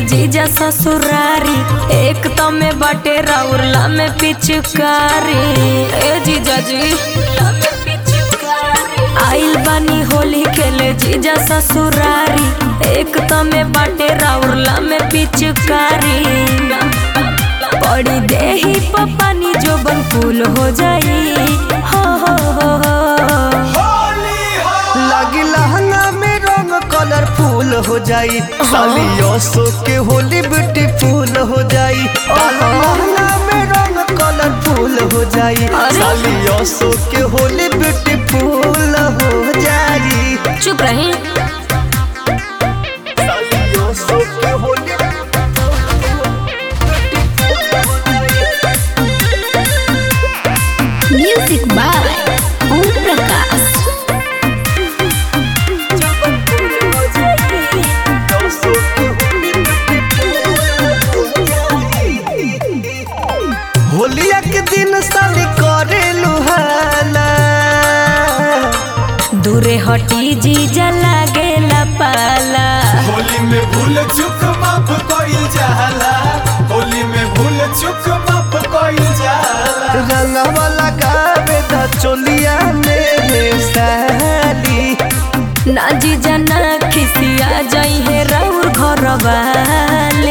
जीजा ससुरारी एक तो में बटे रौरला में पिचकारी ए जीजा जी आइल बानी होली खेले जीजा ससुरारी एक तो में बटे रौरला में पिचकारी पड़ी देही पपानी जो बन फूल हो जाई हो हो हो हो लागी लहंगा में रंग कलरफुल हो जाई सालियो सो के होली ब्यूटीफुल हो जाई काला लहंगा में रंग कलरफुल हो जाई अरे। सालियो सो के होली ब्यूटीफुल हो जाई चुप रही सालियो सो के होली म्यूजिक बाय ओम प्रकाश होलिया के दिन साली करे लुहाना दूरे हटी जीजा लागेला पाला होली में भूल चुक माफ कोई जाला होली में भूल चुक माफ कोई जाला रंगवा लगावे द चोलिया में साली ना जीजा ना खिसिया जाई है राउर घर वाले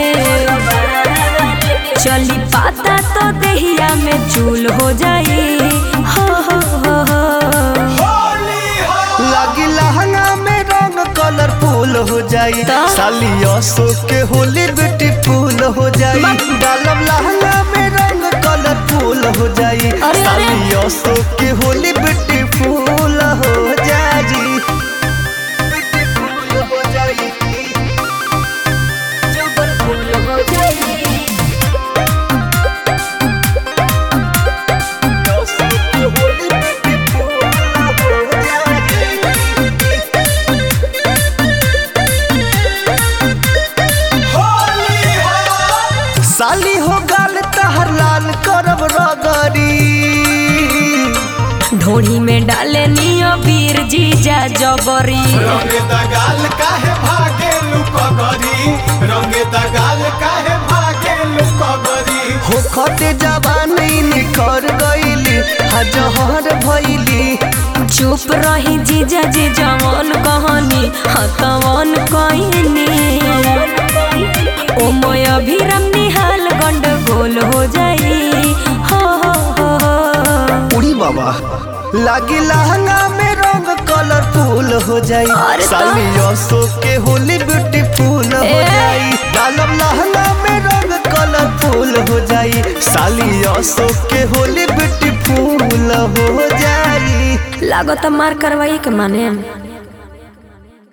चली पाता तो देहिया में चूल हो जाई हो हो हो हो होली हो लगी लहंगा में रंग कलरफुल हो जाई तो? सालिया सो के होली ब्यूटीफुल हो जाई डालब लहंगा में रंग कलरफुल हो जाई अरे, अरे। सालिया सो के होली ब्यूटीफुल हो जाई ब्यूटीफुल हो जाई सालिया सो के होली ब्यूटीफुल हो जाई होली हो साली हो गाल तहर लाल करब रगरी ढोढ़ी में डाले नियो वीर जीजा जबरी रंगे दगाल काहे भागे लुकगरी रंगे दगाल काहे भागे लुकगरी हो खते जवानी निखर गईली हजहर भइली चुप रही जीजा जी जवन कहनी हतवन कहनी ओ मोय अभिरम निहाल गंडगोल हो जाई हो हो हो हो। उड़ी बाबा लागी लहंगा में रंग कलरफुल हो जाई अरे तो- सालियो सो के होली ब्यूटीफुल हो ए। जाई डालब लहंगा में रंग कलरफुल हो जाई सालियो सो के होली ब्यूटीफुल हो जाई लागत मार करवाई के माने